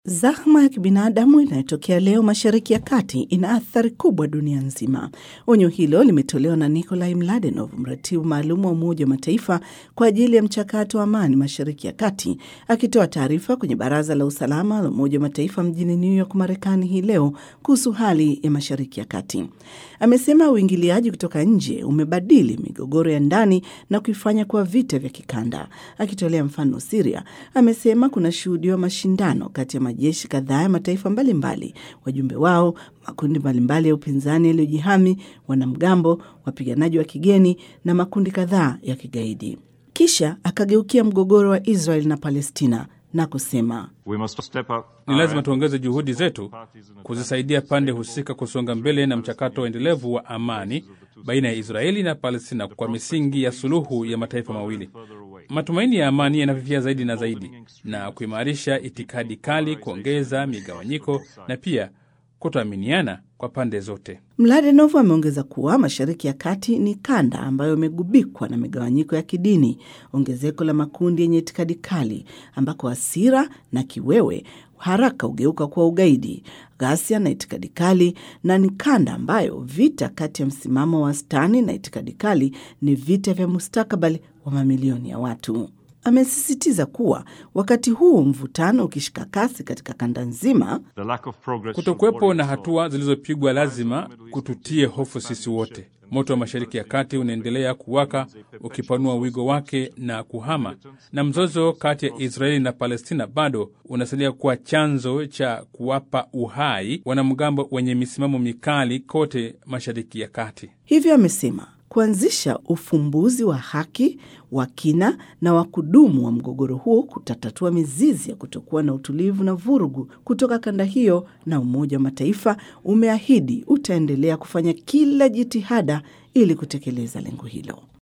Zahma ya kibinadamu inayotokea leo Mashariki ya Kati ina athari kubwa dunia nzima. Onyo hilo limetolewa na Nikolai Mladenov, mratibu maalum wa Umoja wa Mataifa kwa ajili ya mchakato wa amani Mashariki ya Kati, akitoa taarifa kwenye Baraza la Usalama la Umoja wa Mataifa mjini New York, Marekani hii leo kuhusu hali ya Mashariki ya Kati. Amesema uingiliaji kutoka nje umebadili migogoro ya ndani na kuifanya kuwa vita vya kikanda. Akitolea mfano Siria, amesema kuna shuhudiwa mashindano kati ya majeshi kadhaa ya mataifa mbalimbali, wajumbe wao, makundi mbalimbali ya upinzani yaliyojihami, wanamgambo, wapiganaji wa kigeni na makundi kadhaa ya kigaidi. Kisha akageukia mgogoro wa Israel na Palestina na kusema Ni lazima tuongeze juhudi zetu kuzisaidia pande husika kusonga mbele na mchakato endelevu wa amani baina ya Israeli na Palestina kwa misingi ya suluhu ya mataifa mawili. Matumaini ya amani yanafifia zaidi na zaidi, na kuimarisha itikadi kali, kuongeza migawanyiko na pia kutoaminiana kwa pande zote. Mladenov ameongeza kuwa Mashariki ya Kati ni kanda ambayo imegubikwa na migawanyiko ya kidini, ongezeko la makundi yenye itikadi kali, ambako hasira na kiwewe haraka hugeuka kuwa ugaidi, ghasia na itikadi kali, na ni kanda ambayo vita kati ya msimamo wa wastani na itikadi kali ni vita vya mustakabali wa mamilioni ya watu. Amesisitiza kuwa wakati huu mvutano ukishika kasi katika kanda nzima, Kutokuwepo na hatua zilizopigwa lazima kututie hofu sisi wote. Moto wa Mashariki ya Kati unaendelea kuwaka ukipanua wigo wake na kuhama, na mzozo kati ya Israeli na Palestina bado unasalia kuwa chanzo cha kuwapa uhai wanamgambo wenye misimamo mikali kote Mashariki ya Kati. hivyo amesema kuanzisha ufumbuzi wa haki wa kina na wa kudumu wa mgogoro huo kutatatua mizizi ya kutokuwa na utulivu na vurugu kutoka kanda hiyo, na Umoja wa Mataifa umeahidi utaendelea kufanya kila jitihada ili kutekeleza lengo hilo.